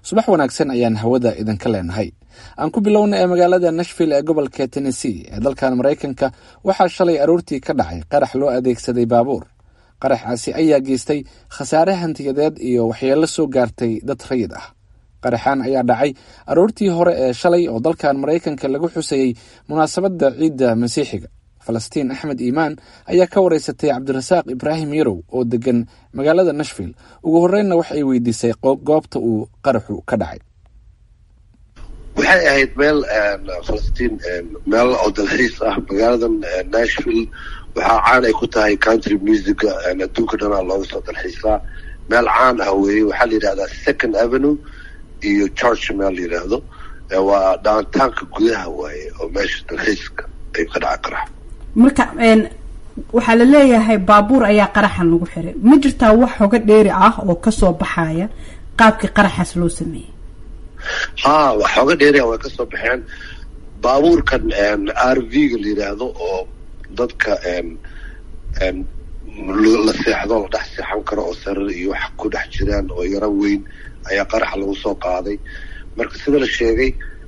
subax wanaagsan ayaan hawada idinka leenahay aan ku bilowna ee magaalada nashville ee gobolka tennessee ee dalkan maraykanka waxaa shalay aroortii ka dhacay qarax loo adeegsaday baabuur qaraxaasi ayaa geystay khasaare hantiyadeed iyo waxyeello soo gaartay dad rayid ah qaraxaan ayaa dhacay aroortii hore ee shalay oo dalkan maraykanka lagu xusayey munaasabadda ciidda masiixiga falastiin axmed iimaan ayaa ka wareysatay cabdirasaaq ibraahim yarow oo degan magaalada nashville ugu horreynna wax ay weydiisay goobta uu qaraxu ka dhacay waxay ahayd meel falastiin meel oo dalxiis ah magaaladan nashville waxaa caan ay ku tahay country musica adduunka dhanaa looga soo dalxiisaa meel caan ah weeye waxaa la yidhahdaa second avenue iyo george meel la yidhaahdo waa dhaantaanka gudaha waaye oo meesha dalxiiska ay ka dhaca qarax marka waxaa la leeyahay baabuur ayaa qaraxan lagu xiray ma jirtaa wax hoga dheeri ah oo kasoo baxaya qaabkii qaraxaas loo sameeyey ha wax hoga dheeriah way kasoo baxeen baabuurkan r v ga la yidhaahdo oo dadka la seexdo la dhex seexan karo oo sarar iyo wax ku dhex jiraan oo yaro weyn ayaa qaraxa lagu soo qaaday marka sida la sheegay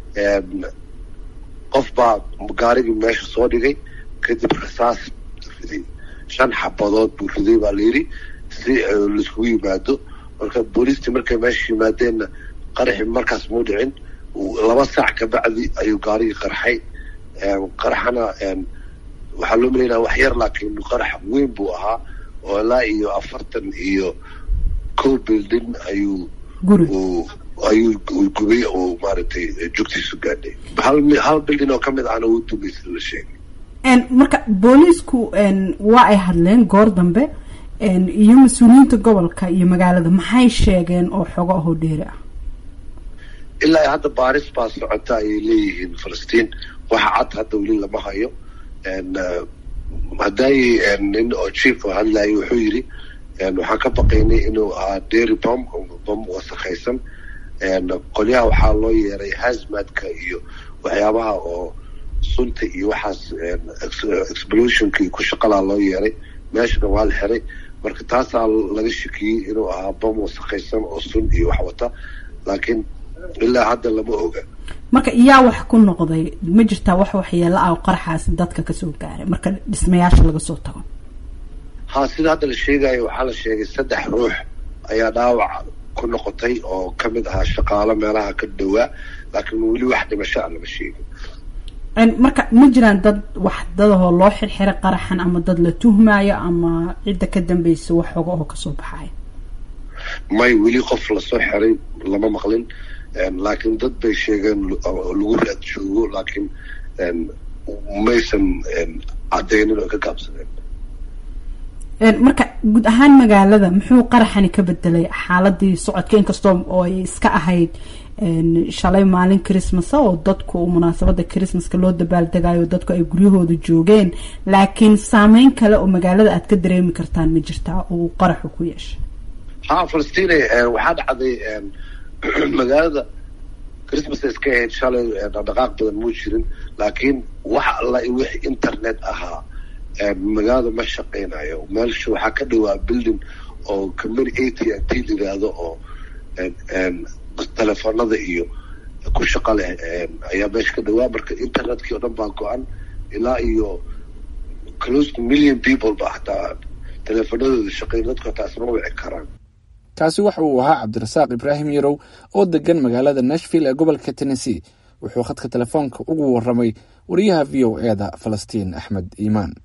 qof baa gaarigii meesha soo dhigay kadib rasaas riday shan xabadood buu riday baa layidhi si laiskugu yimaado marka booliistii markay meesha yimaadeenna qaraxii markaas muu dhicin laba saac kabacdi ayuu gaarigii qarxay qaraxana waxaa loo malaynaya wax yar laakiin qarax weyn buu ahaa oo ilaa iyo afartan iyo co building ayuu ayuu gubay oo maaragtay jugtiisu gaadhay hal hal building oo kamid ahna uu dumay sida la sheegay marka booliisku waa ay hadleen goor dambe iyo mas-uuliyiinta gobolka iyo magaalada maxay sheegeen oo xogo ahoo dheeri ah ilaa hadda baaris baa socota ayay leeyihiin falastiin waxa cad hadda weli lama hayo hadday nin oo chief oo hadlayo wuxuu yidhi waxaan ka baqaynay inuu ahaa dairy bom bom wasakhaysan qolyaha waxaa loo yeeray hasmadka iyo waxyaabaha oo sunta iyo waxaas explosionka iyo ku shaqalaa loo yeeray meeshana waa la xiray marka taasaa laga shakiyey inuu ahaa bom wasakhaysan oo sun iyo wax wata laakiin ilaa hadda lama oga marka iyaa wax ku noqday ma jirtaa wax waxyeelo ah qaraxaasi dadka kasoo gaaray marka dhismayaasha laga soo tago ha sida hadda la sheegayo waxaa la sheegay saddex ruux ayaa dhaawac ku noqotay oo kamid ahaa shaqaalo meelaha ka dhowaa laakiin weli wax dhimasho a lama sheegin marka ma jiraan dad wax dadahoo loo xirxiray qaraxan ama dad la tuhmaayo ama cidda ka dambeysa wax xoga oo kasoo baxaya may weli qof lasoo xiray lama maqlin laakiin dad bay sheegeen lagu raad joogo laakiin maysan cadeynin oo ka gaabsadeen marka guud ahaan magaalada muxuu qaraxani ka bedelay xaaladii socodka inkastoo oo ay iska ahayd shalay maalin christmasa oo dadku munaasabada christmaska loo dabaaldegayo dadku ay guryahooda joogeen laakiin saameyn kale oo magaalada aad ka dareemi kartaan ma jirtaa uu qaraxu ku yeeshay ha falastine waxaa dhacday magaalada christmas iska ahayd shalay dhaqdhaqaaq badan muu jirin laakiin wax alla wix internet ahaa magaalada ma shaqeynayo meelsha waxaa ka dhawaa building oo company a t n t yiraahdo oo telefoonada iyo ku shaqa leh ayaa meesha ka dhawaa marka internetkii oo dhan baa go-an ilaa iyo close to million people ba hataa teleefoonadooda shaqeyn dadku hataa isma wici karaan kaasi waxa uu ahaa cabdirasaaq ibraahim yarow oo degan magaalada nashville ee gobolka tennessee wuxuu khadka telefoonka ugu waramay wariyaha v o e da falastiin axmed iimaan